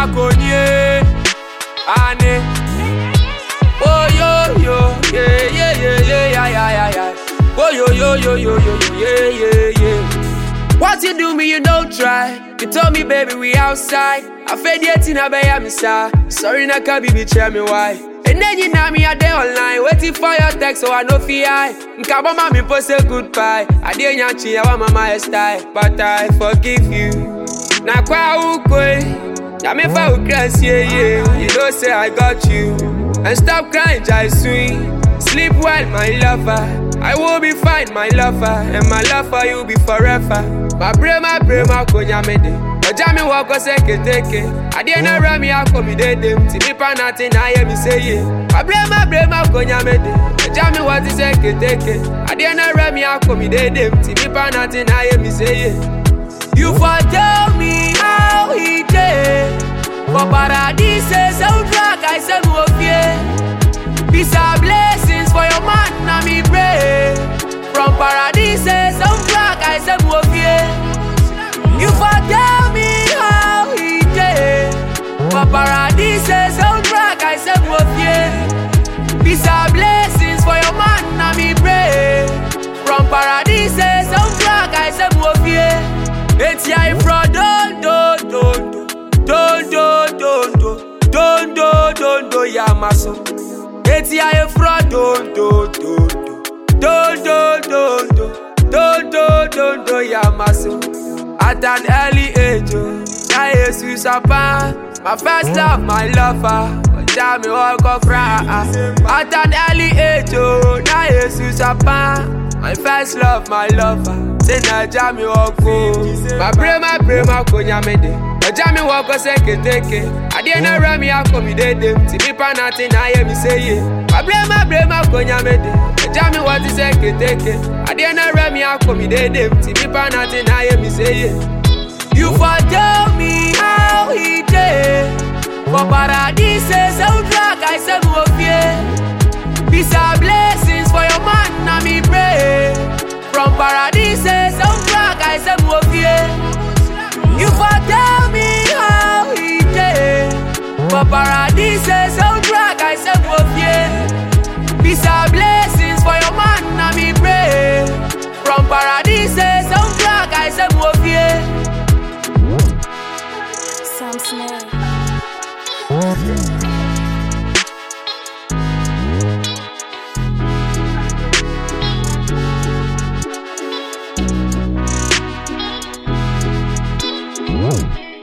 konye. Ane. Oh yo yo, yeah yeah yeah yeah yeah yeah yeah yeah. Oh yo yo yo yo yo yo yeah yeah yeah. What you do me, you don't try. You told me, baby, we outside. I fed yet in a bay, I'm Sorry, na can be tell me why. And then you know me a day online, waiting for your text, so I know fi I. Nkabo mami post a goodbye. I didn't yachi, I want my style, but I forgive you. Na kwa ukwe, na me fa ukras yeah yeah. You know say I got you, and stop crying, jai sweet. Sleep well, my lover. I will be fine, my lover, and my love for you be forever. My brain, my brain, my konya mede. Ọjà mi wọ ọkọ sẹ́kẹ̀tẹ̀kẹ̀. Adé náà rẹ̀ mi akọ mi dédé. Tí mi pa náà ti náà yẹ mi séye. My brain, my brain, my konya mede. Ọjà mi wọ ti sẹ́kẹ̀tẹ̀kẹ̀. Adé náà rẹ̀ mi akọ mi dédé. Tí mi pa náà ti náà yẹ mi séye. You for tell me how he dey. For paradise, soundtrack, I say mo fie. Peace and blessings for your man, na me pray. From paradise, soundtrack, I say mo fie. You for tell me how he dey. For paradise, soundtrack, I say mo fie. Peace and blessings for your man, na me pray. From paradise, soundtrack, I say mo fie. Eti I from don do do do don do do do don do do yamaso. Eti I from don do do do do do do do do do do yamaso. At an early age, oh, na Jesus apa. My first love, my lover. Ọjà mi ọkọ cry. At an early age, oh, na Jesus apa. My first love, my lover. Say na mi ọkọ. My brain, my brain, my konya mede. Ọjà mi wọ ọkọ sẹ́kẹ̀tẹ̀kẹ̀. Adé náà rẹ̀ mi akọ mi dédé. Tí mi pa náà ti náà yẹ mi séye. My brain, my brain, my konya mede. Ọjà mi wọ ti sẹ́kẹ̀tẹ̀kẹ̀. Adé náà rẹ̀ mi akọ mi dédé. Tí mi pa náà ti náà yẹ mi séye. You for tell me how he dey. For paradise, soundtrack, I say mo fie. Peace and blessings for your man, na me pray. From paradise, soundtrack, I say mo fie. You for tell me how he dey. For paradise, soundtrack, I say mo fie. Peace and blessings for your man, na me pray. From paradise, soundtrack, I say mo fie. Sam Smith. Whoa.